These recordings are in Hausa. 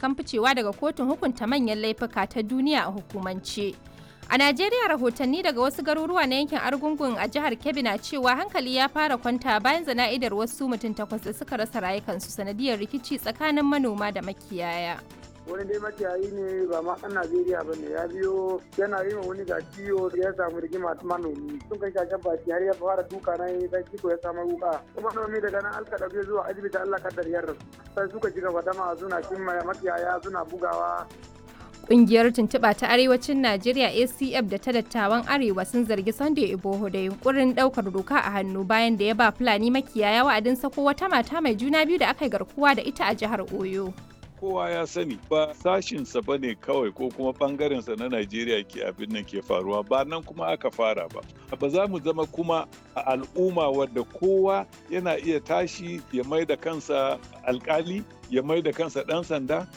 matakan ficewa daga kotun hukunta manyan laifuka ta duniya a hukumance. A Najeriya rahotanni daga wasu garuruwa na yankin Argungun a jihar Kebbi na cewa hankali ya fara kwanta bayan zana'idar wasu mutum takwas da suka rasa rayukansu sanadiyar rikici tsakanin manoma da makiyaya. wani dai makiyayi ne ba ma ɗan Najeriya ba ne ya biyo yana yi wani ga ciwo ya samu rigima manomi sun kai shashen baki har ya fara duka na yi sai ciko ya samu wuka kuma manomi daga nan alka ɗauke zuwa asibiti Allah kaddar yarda sai suka ci gaba dama suna cimma makiyaya suna bugawa Ƙungiyar tuntuɓa ta Arewacin Najeriya ACF da ta dattawan Arewa sun zargi Sunday Iboho da yunkurin ɗaukar doka a hannu bayan da ya ba Fulani makiyaya wa'adin sako wata mata mai juna biyu da aka yi garkuwa da ita a jihar Oyo. kowa ya sani ba sashinsa ba ne kawai ko kuma bangarensa na Najeriya ke abin nan ke faruwa ba nan kuma aka fara ba. Ba za mu zama kuma a al'umma wadda kowa yana iya tashi ya mai da kansa alkali ya mai da kansa ɗan sanda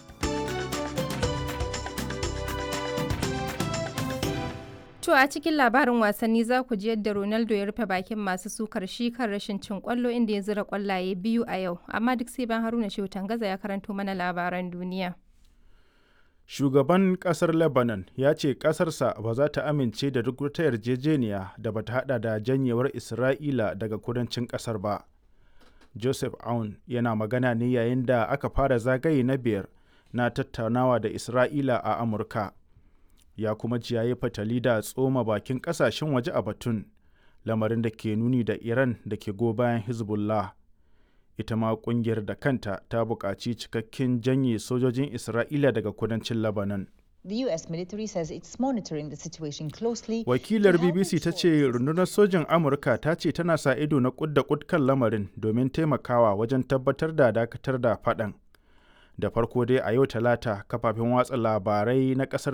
To a cikin labarin wasanni za ku ji yadda Ronaldo ya rufe bakin masu sukar shi kan rashin cin kwallo inda ya zira kwallaye biyu a yau, amma duk sai ban Haruna Shehu Tangaza ya karanto mana labaran duniya. Shugaban kasar Lebanon ya ce kasarsa ba za ta amince da duk wata yarjejeniya da ba ta hada da janyewar Isra'ila daga kudancin kasar ba. Joseph Aoun yana magana ne yayin da aka fara zagaye na biyar na tattaunawa da Isra'ila a Amurka. ya kuma ji yayi fatali da tsoma bakin kasashen waje a batun lamarin da ke nuni da iran da ke go bayan hezbollah ita ma kungiyar da kanta ta buƙaci cikakken janye sojojin isra'ila daga kudancin lebanon The US military says it's monitoring the situation closely. Wakilar BBC ta ce rundunar sojin Amurka ta ce tana sa ido na kud da kud kan lamarin domin taimakawa wajen tabbatar da dakatar da faɗan. Da farko dai a yau talata kafafen watsa labarai na ƙasar